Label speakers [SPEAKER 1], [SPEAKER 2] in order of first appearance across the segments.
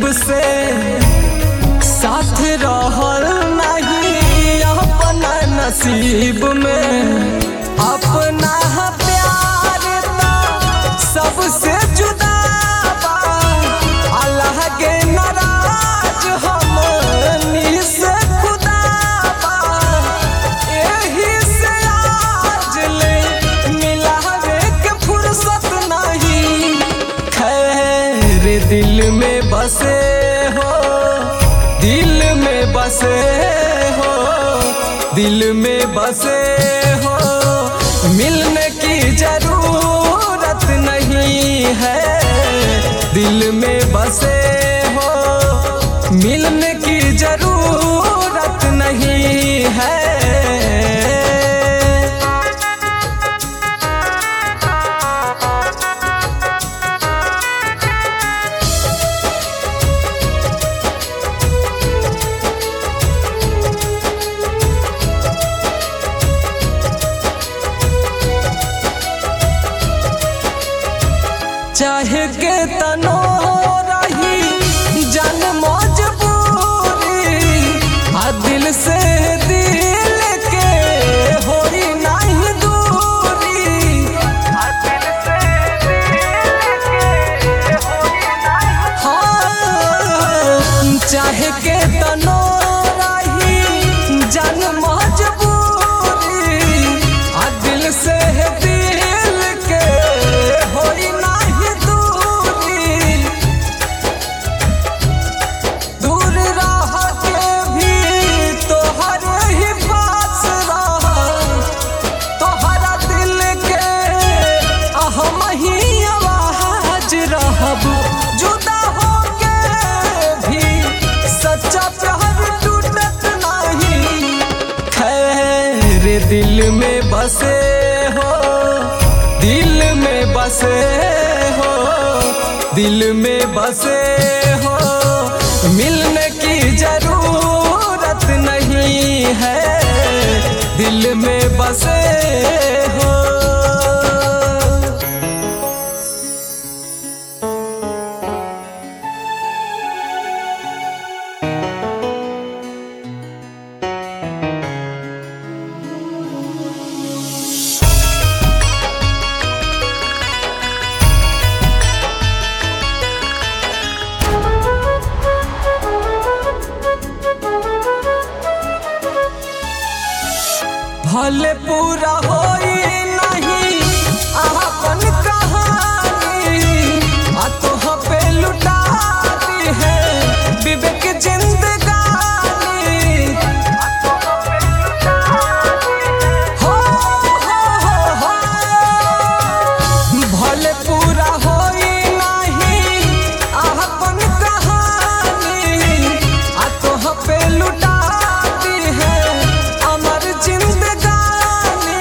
[SPEAKER 1] से साथ रहल नहीं अपना नसीब में अपना प्यार ता सबसे जुदा बा अल्लाह के नाराज हमनी से खुदा बा एही से आज ले मिलावे के फुर्सत नहीं खैर दिल में बसे हो दिल में बसे हो दिल में बसे हो मिलने की जरूरत नहीं है दिल में बसे हो मिलने की जरूरत नहीं है चाहे के तनो रही जन मजबूरी आ दिल से दिल के होई नहीं दूरी आ दिल से दिल के होई नहीं हाँ चाहे के तनो रही जन मजबूरी आ दिल से दिल के होई नहीं दूरी दूर रह के भी तोहर ही पास रह तोहरा दिल के अहम ही आवाज रहब जुदा हो के भी सच्चा प्यार टूटत नहीं खैर दिल में बसे हो दिल में बसे हो दिल में बसे हो मिलने की जरूरत नहीं है दिल में बसे हो भले पूरा होई नहीं अपन कहानी आ तोह पे लुटा दी है विवेक जिंदगानी हो हो हो हो भले पूरा होई नहीं अपन कहानी आ तोह पे लुटा दी है अमर जिंदगानी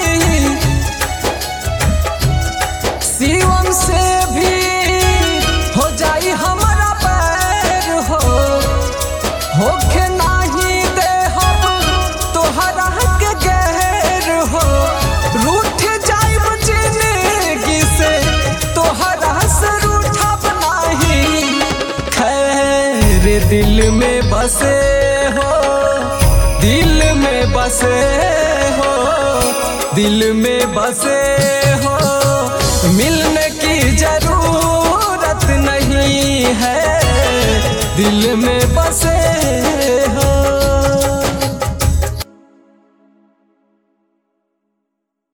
[SPEAKER 1] शिवम से भी हो जाई हमारा पैर हो होखे नाही दे हम तोहरा के गैर हो रूठ जाइब जिंदगी से तोहरा से रूठब नाही खैर दिल में बसे हो दिल में बसे हो दिल में बसे हो मिलने की जरूरत नहीं है दिल में